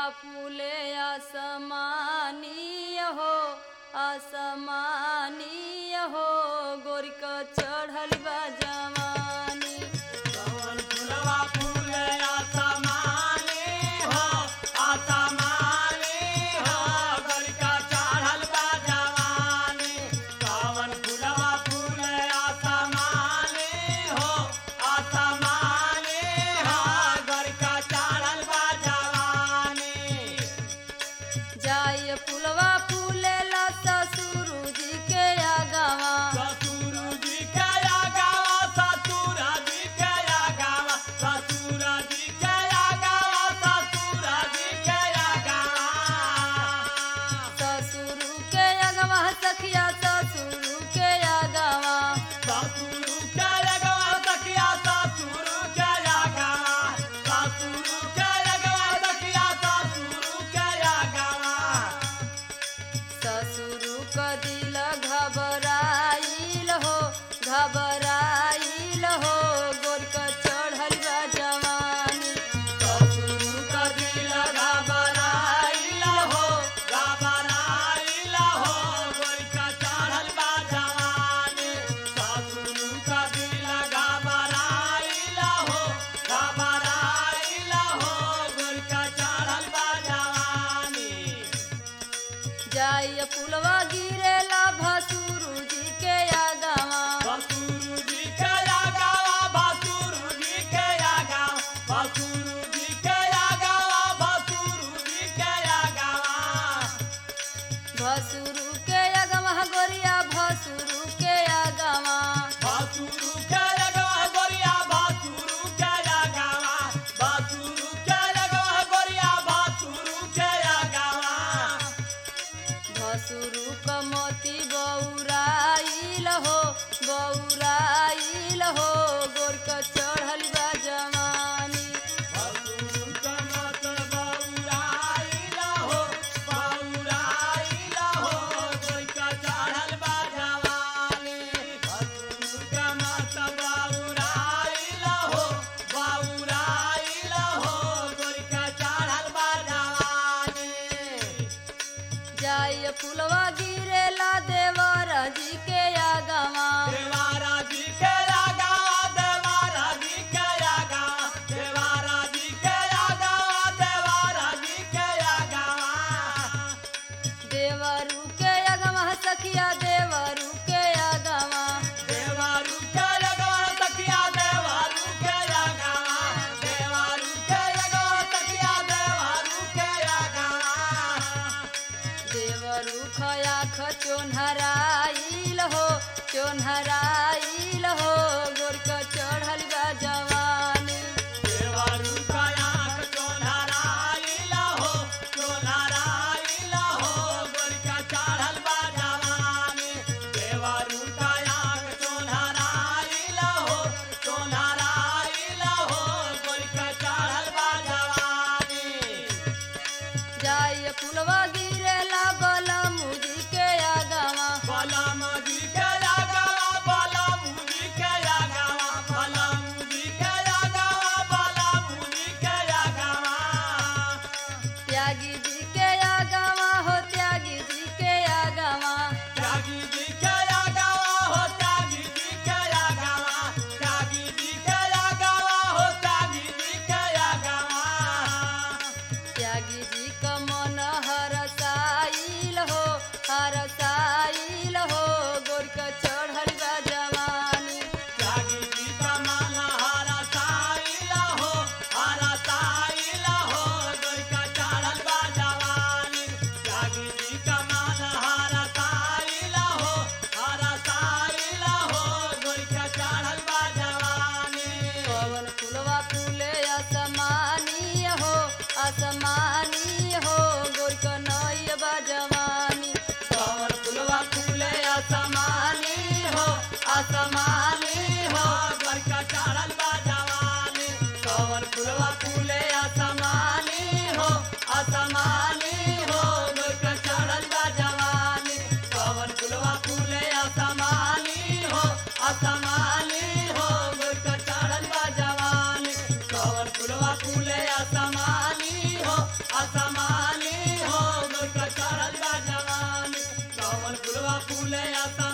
फूले असमानीय हो असमानीय हो गोरिक चढ़ल बा जवानी कवन फुलवा फूले आसमानी हो आसमानी हो गलका चढ़ल बा जवानी कवन फुलवा फूले आसमानी हो आसमानी हो गलका चढ़ल बा जवानी जाय फुलवा फूले ला ससुर जी के आगवा ससुर जी के आगावा ससुर जी के आगावा ससुर जी के आगावा ससुर जी के आगावा ससुर के आगवा सखिया ससुर के आगवा ससुर के आगावा सखिया ससुर के आगावा ससुर के आगावा सखिया ससुर के आगावा ससुर क दिल घबराइल हो घबराइल हो गोरक चढ़ल बा जवानी ससुर का दिल घबराइल हो घबराइल हो गोरिका चढ़ल बा जवानी ससुर का दिल घबराइल हो घबराइल हो गोरिका चढ़ल बा जवानी जाय फुलवा गिरेला भसुर जी के आगवा बसुरु जी के आगावा बसुरु जी के आगावा बसुरु जी के आगावा बसुरु जी के आगावा भसुर के आगवा गोरिया भसुर के आगवा बासुरु के लगवा गोरिया बासुरु के लगावा बासुरु के लगवा गोरिया बासुरु के लगावा भसुर क मोती बौराइल हो बौराइल हो गोरक चढ़ल बा जवानी बासुरु के मत बौराइला हो बौराइला हो कोई का चढ़ल बा जवानी बासुरु के मत बौराइला हो बौराइला हो कोई का चढ़ल बा जवानी जाय फुलवा गिरेला देवर जी के आगवा देवारा जी के आगावा देवारा जी के आगावा देवारा जी के आगावा देवारा जी के आगावा देवरू के आगवा सखिया देवरू के आगवा देवारू के आगावा तकिया देवारू के आगावा देवारू के आगावा तकिया देवारू के आगावा देवरू खया चोन्हराइल हो चोन्हराइल हो गोरक चढ़ल बा जवानी देवारू का आँख चोनहराइला हो चोनहराइला हो गोरिका चढ़ल बा जवानी देवारू का आँख चोनहराइला हो चोनहराइला हो गोरिका चढ़ल बा जवानी जाय फुलवा गिरेला बलमुजी के आगवा बलम जी के आगावा बलम जी के आगावा बलम जी के आगावा बलम जी के आगावा त्यागी जी के आगवा हो त्यागी जी के आगवा त्यागी जी के आगावा हो त्यागी जी के आगावा त्यागी जी के आगावा हो त्यागी जी के आगावा त्यागी जी क मन हरसाइल हो हरसाइल हो गोरक चढ़ल बा जवानी त्यागी जी का मन हरा साइला हो हरा साइला हो गोरिका चढ़ल बा जवानी त्यागी जी का मन हरा साइला हो हरा साइला हो गोरिका चढ़ल बा जवानी पवन फुलवा फूले असमानी हो असमानी हो गोरक नय बा जवानी कवर फुलवा फूले असमानी हो असमानी हो गोरिका चढ़ल बा जवानी कवर फुलवा फूले असमानी हो असमानी हो गोरिका चढ़ल बा जवानी कवर फुलवा फूले असमानी हो असमानी हो गोरिका चढ़ल बा जवानी कवर कमल फुलवा फूले असमानी हो असमानी हो गोरका चढ़ल बा जवानी कमल फुलवा फूले असमानी